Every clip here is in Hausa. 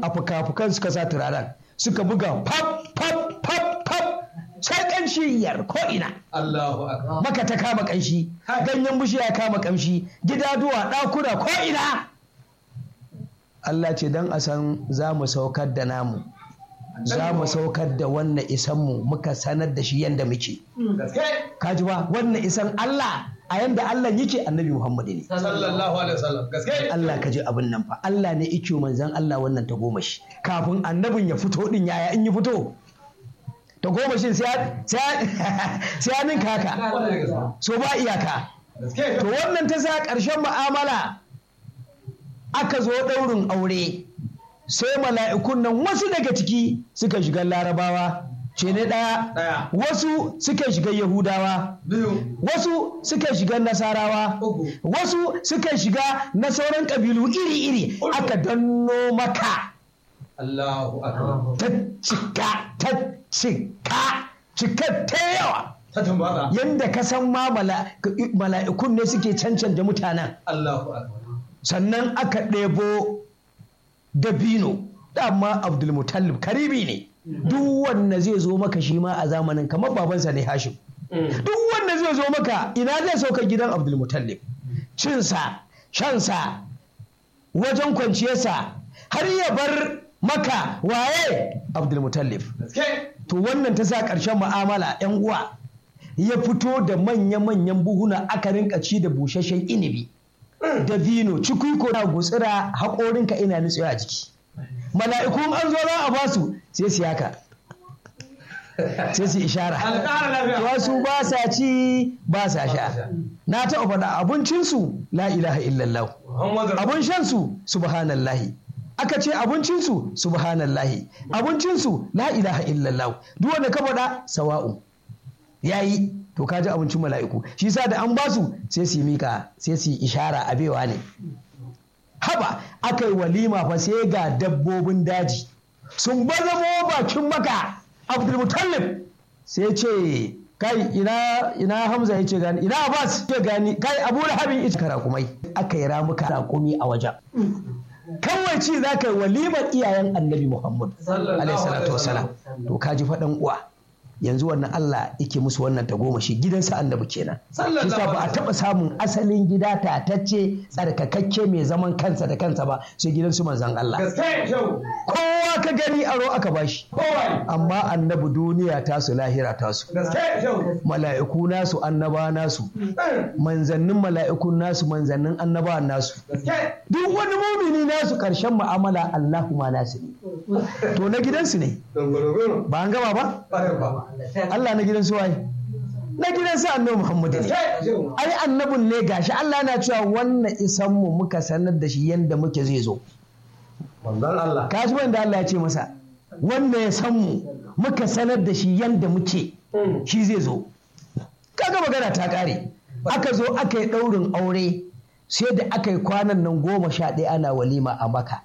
a fuka-fukan suka sa turaren suka buga pap pap pap pap sai kanshi yar ko ina Allahu akbar maka ta kama kanshi ganyen bishiya kama kamshi gidaduwa ɗakuna ko ina Allah ce don a san za mu saukar da namu za mu saukar da wannan isanmu muka sanar da shi yadda muke gaske kaji ba wannan isan Allah a yanda Allah yake annabi Muhammadu ne sallallahu alaihi wasallam gaske Allah ka ji abin nan fa Allah ne ike manzan Allah wannan ta goma shi kafin annabin ya fito din yaya in yi fito ta goma shi sai ya ninka haka so ba iyaka gaske to wannan ta sa ƙarshen mu'amala aka zo ɗaurin aure sai mala'ikun nan wasu daga ciki suka shiga larabawa ce ne ɗaya Ɗaya. wasu suka shiga yahudawa biyu wasu suka shiga nasarawa Uku. wasu suka shiga na sauran ƙabilu iri-iri Uku. aka danno maka Allahu akbar ta cika ta cika cika ta yawa ta tumbata yadda ka san ma mala- mala'ikun ne suke cancanta mutanen Allahu akbar sannan aka ɗebo dabino dama abdulmutallib karibi ne duk wanda zai zo maka shi ma a zamanin kamar babansa ne hashim duk wanda zai zo maka ina zai sauka gidan abdulmutallib cinsa shansa wajen kwanciyarsa har ya bar maka waye abdulmutallib gaske to wannan ta sa ƙarshen mu'amala 'yan uwa ya fito da manya-manyan buhuna aka rinka ci da busasshen inibi da vino cikuiko na gutsira haƙorinka ina nutsewa a jiki mala'ikun an zo za a basu sai su yaka sai su ishara alƙara lafiya wasu ba sa ci ba sa sha na taɓa faɗa abincinsu la ilaha illallah Muhammadu abun shansu subhanallahi aka ce abincinsu subhanallahi abincinsu la ilaha illallah duk wanda ka faɗa sawa'u yayi to ka ji abincin mala'iku shi sa da an basu sai su yi mika sai su yi ishara abewa ne haba aka yi walima fa sai ga dabbobin daji sun bazamo bakin maka abdulmutallib sai ce kai ina ina hamza ya ce gani ina abbas ya gani kai abu lahabin ita karakumai aka yi ramuka rakumi a wajen kawai ci za ka yi walimar iyayen annabi muhammad Sallallahu alaihi salatu wasalam to ka ji faɗan uwa yanzu wannan Allah yake musu wannan tagomashi gidansa annabi kenan Sallallahu Kisa ba a alaihi taɓa samun asalin gida tatacce tsarkakakke mai zaman kansa da kansa ba sai gidansu manzan Allah gaske shau kowa ka gani aro aka bashi kowai amma annabi duniya tasu lahira tasu gaske shau mala'iku nasu annaba nasu manzannin mala'ikun nasu manzannin annaba nasu gaske duk wani mumini nasu karshen mu'amala Allahumma nasu ne to na gidansu ne dunguruguru ba an gama ba ƙwarar ba Allah na gidansu waye na gidansu annabi Muhammadu ne gaske shau ai annabin ne gashi Allah na cewa wannan isan mu muka sanar da shi yanda muke zai zo manzon Allah ka ji wanda Allah ya ce masa wanda ya san mu muka sanar da shi yanda muke shi zai zo kaga magana ta kare aka zo aka yi ɗaurin aure sai da aka yi kwanan nan goma sha ɗaya ana walima a maka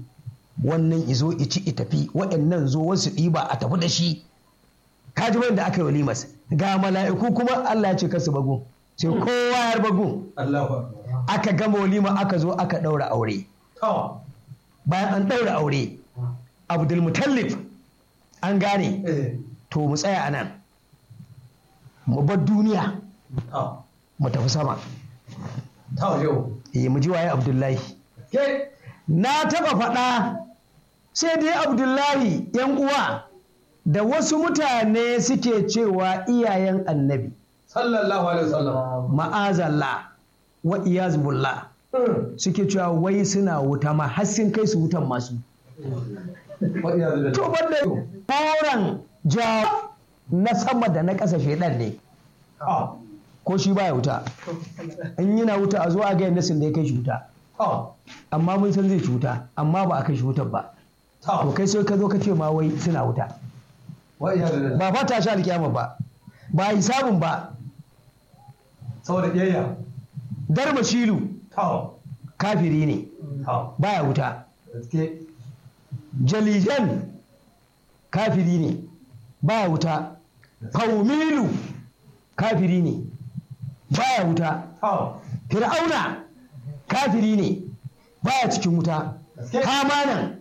wannan izo ici itafi waɗannan zo wasu ɗiba a tafi da shi kaji wanda aka yi walimas ga mala'iku kuma Allah ya ce kasu bagu sai kowa ya bagu Allahu akbar aka gama walima aka zo aka ɗaura aure to bayan an ɗaura aure abdulmutallif an gane eh to mu tsaya a nan mu bar duniya to mu tafi sama to shau eh mu ji waye abdullahi ke na taɓa faɗa sai dai abdullahi yan uwa da wasu mutane suke cewa iyayen annabi sallallahu alaihi wasallam ma'azallah wa iyazbullah Mm. suke cewa wai suna wuta ma har sun kai su wutan masu Wa iyazu billah. to banda koran jawo na sama da na ƙasa shaidan ne to ko shi baya wuta in yana wuta a zo a ga yadda sun da ya kai shi wuta to amma mun san zai ci wuta amma ba a kai shi wutar ba to to kai sai ka zo ka ce ma wai suna wuta wa iyazu billah. ba fata sha alkiyama ba ba hisabun ba saboda kiyayya darba shilu to kafiri ne to baya wuta gaske jalijan kafiri ne baya wuta faumilu kafiri ne baya wuta to fir'auna kafiri ne baya cikin wuta Gaske. hamanan